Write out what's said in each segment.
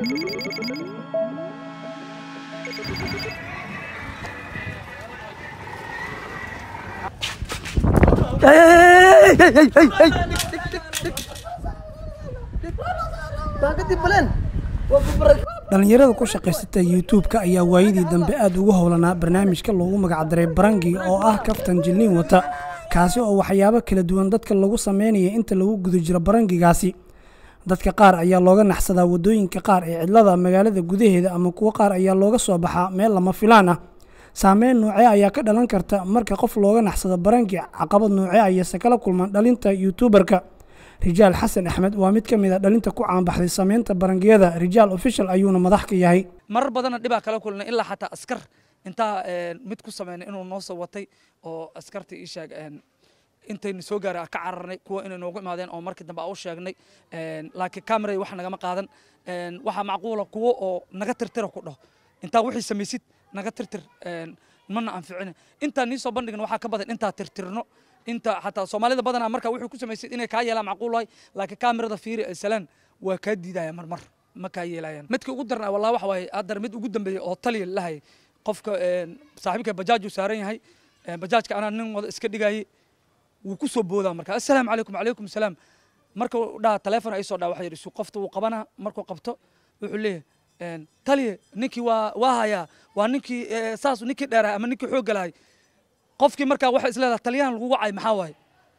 dhallinyarada ku shaqaysata youtube-ka ayaa waayadii dambe aad ugu howlanaa barnaamijka loogu magacdaray barangi oo ah kaftan jilniin wata kaasi oo waxyaabo kala duwan dadka lagu sameynaya inta lagu guda jiro barangigaasi dadka qaar ayaa looga naxsadaa waddooyinka qaar ee cidlada magaalada gudaheeda ama kuwo qaar ayaa looga soo baxaa meel lama filaan ah saameyn noocee ayaa ka dhalan karta marka qof looga naxsado barangi caqabad noocee ayase kala kulmaan dhalinta youtuberka rijaal xasan axmed waa mid ka mid a dhalinta ku caanbaxday sameynta barangiyada rijaal official ayuuna madax ka yahay marar badanna dhibaa kala kulnay ilaa xataa askar intaa mid ku sameynay inuu noo soo watay oo askarta ii sheeg intaynu soo gaaray ka cararnay kuwa inay noogu imaadeen oo markii dambe a u sheegnay laakiin cameray wax nagama qaadan waxaa macquula kuwo oo naga tirtira ku dhaho intaa wixii samaysid naga tirtir mana anficina intaa nii soo bandhigna waxaa ka badan intaa tirtirno inta xataa soomaalida badanaa marka wuxuu ku samaysid inay kaa yeelaan macquul waay laakiin kaamirada fiiri ee salaan waa kaa diidaya marmar ma kaa yeelayaan midka ugu darnaa wallahi waxa waaye haddana mid ugu dambeeyey oo taliya lahayay qofka saaxiibka bajaaj uu saaran yahay bajaajka anaa nin wada iska dhigayay wuu ku soo boodaa marka assalaamu calaykum calaykum salaam marka dhaha taleefon ay soo dhaa waxa yidhi su qofta wuu qabanaa markuu qabto wuxuu leeyahay taliye ninkii waa waa hayaa waa ninkii saas ninkii dheerahay ama ninkii xoogga lahay qofkii markaa waxay isleedahay taliyahan lagu wacay maxaa waaye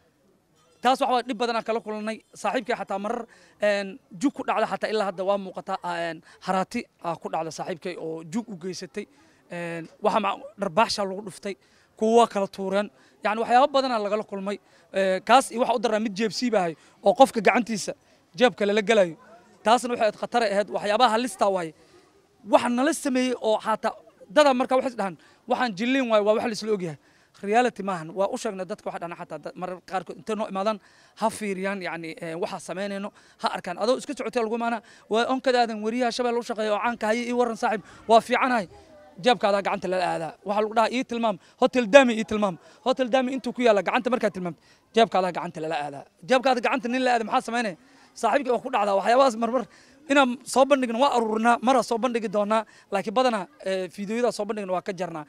taas waxa dhib badan aan kala kulannay saaxiibkii xataa marar jug ku dhacda xataa ilaa hadda waa muuqataa haraati aa ku dhacda saaxiibkay oo jug u geysatay waxa dharbaaxsha lagu dhuftay kuwa waa kala tuureen yani waxyaabo badanaa lagala kulmay kaas iyo waxa u daraa mid jeebsiibahay oo qofka gacantiisa jeebka lala gelayo taasna waxay ahayd khataray ahayd waxyaabaha halista waaye waxa nala sameeyey oo xataa dada marka waxay dhahaan waxaan jilliin waaye waa wax laisla ogyahay reality maahan waa u sheegnay dadka waxa dhana xataa marar qaarkood intay noo imaadaan ha fiiriyaan yani waxa samaynayno ha arkaan adoo iska socotay lagu maana waa onkadaadan wariyaha shabeel u shaqeeya oo caanka haye ii waran saaxiib waa fiicanahay jeebkaadaa gacanta lala aadaa waxaa lagu dhahaa ii tilmaam hotel dami ii tilmaam hotel dami intuu ku yaalla gacanta markaa tilmaamta jeebkaadaa gacanta lala aadaa jeebkaada gacanta nin la aada maxaa samaynaya saaxiibkii waa ku dhacdaa waxyaabahaas marmar inaan soo bandhigno waa aruurinaa maraa soo bandhigi doonaa laakiin badanaa fiidiyoyadaa soo bandhigna waa ka jarnaa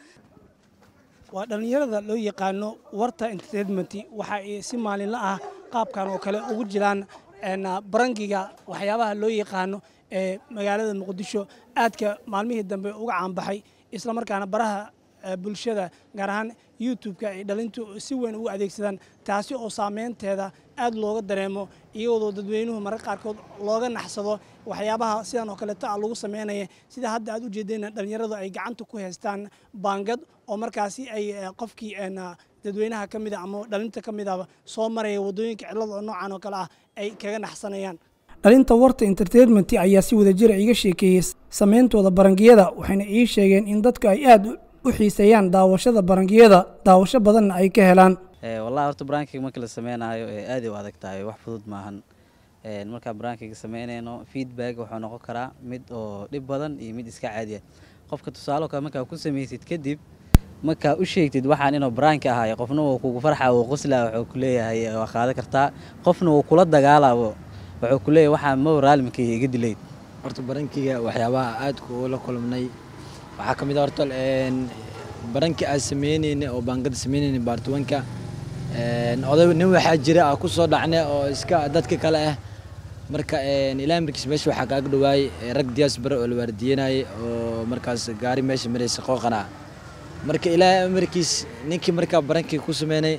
waa dhallinyarada loo yaqaano warta entertainment waxa ay si maalinla ah qaabkan oo kale ugu jiraan barangiga waxyaabaha loo yaqaano ee magaalada muqdisho aadka maalmihii dambe uga caanbaxay islamarkaana baraha bulshada gaar ahaan youtube-ka ay dhalintu si weyn ugu adeegsadaan taasi oo saameynteeda aad looga dareemo iyadoo dadweynuhu marar qaarkood looga naxsado waxyaabaha sidan oo kaleeto ah lagu sameynaya sida hadda aad u jeedeen dhallinyaradu ay gacanta ku haystaan baangad oo markaasi ay qofkii dadweynaha ka mida ama dhalinta ka midaba soo maraya waddooyinka cidlada oo noocan oo kale ah ay kaga naxsanayaan dhalinta warta entertainment ayaa si wadajira iga sheekeeyey sameyntooda barangiyada waxayna ii sheegeen in dadku ay aad u xiiseeyaan daawashada barangiyada daawasho badanna ay ka helaan wallahi horta barankiga marka la sameynayo aaday u adag tahay wax fudud maahan markaa barankiga sameynayno feedback wuxuu noqon karaa mid oo dhib badan iyo mid iska caadiya qofka tusaalo kale markaa ku samaysid kadib markaa u sheegtid waxaan inuu baraanki ahaay qofna wuu kugu farxa wuu qoslaa wuxuu ku leeyahay waa qaadan kartaa qofna wuu kula dagaalaabo wuxuu ku leeyahay waxaan ma raalminkayga iga dilayd horta barankiga waxyaabaha aadka ula kulmnay waxaa ka mid a horta baranki aan sameyneyna oo baangada sameyneyna baartuwanka oday nin waxaa jira aa ku soo dhacnay oo iska dadka kale ah marka ilaa markiis meesha waxaa kaaga dhawaayey rag diyaas bare oo la waardiyenayay oo markaas gaari meesha maraysa qooqana marka ilaa markiis ninkii markaa barankii ku sameynay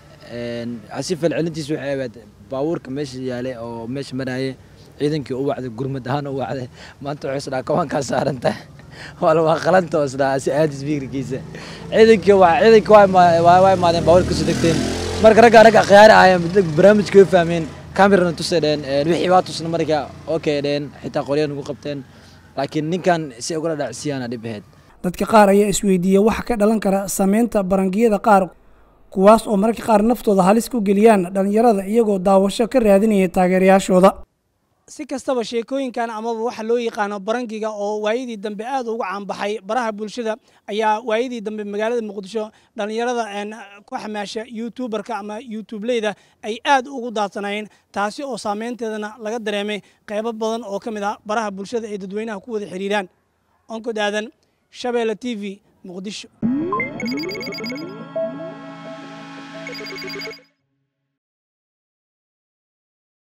asi falcelintiis waxay ahayd baabuurka meesha yaalay oo meesha marayay ciidankii u wacday gurmad ahaan u wacday maanta wuxuu isdhaa kabankaa saaranta wala waa qalanta oo isdhaa si aadis fikirkiisa ciidankii waa ciidankii waa imaadeen baabuurka kasoo degteen marka ragga ragga khiyaari ahaayeen barnaamijka way fahmeen kamerana tusay dheen wixii waa tusna marka okay dheen xitaa qoryahan ugu qabteen laakiin ninkan si ugula dhacsiyaana dhib ahayd dadka qaar ayaa isweydiiya waxa ka dhalan kara sameynta barangiyada qaar kuwaas oo mararka qaar naftooda halis ku geliyaan dhallinyarada iyagoo daawasho ka raadinaya taageerayaashooda si kastaba sheekooyinkan amaba waxa loo yaqaano barangiga oo waayadii dambe aad uga caanbaxay baraha bulshada ayaa waayadii dambe magaalada muqdisho dhallinyarada ku xamaasha youtuberka ama youtubeleyda ay aad ugu daadsanaayeen taasi oo saameynteedana laga dareemay qeybo badan oo ka mid ah baraha bulshada ay dadweynaha ku wada xiriiraan onkod aadan shabeelle t v muqdisho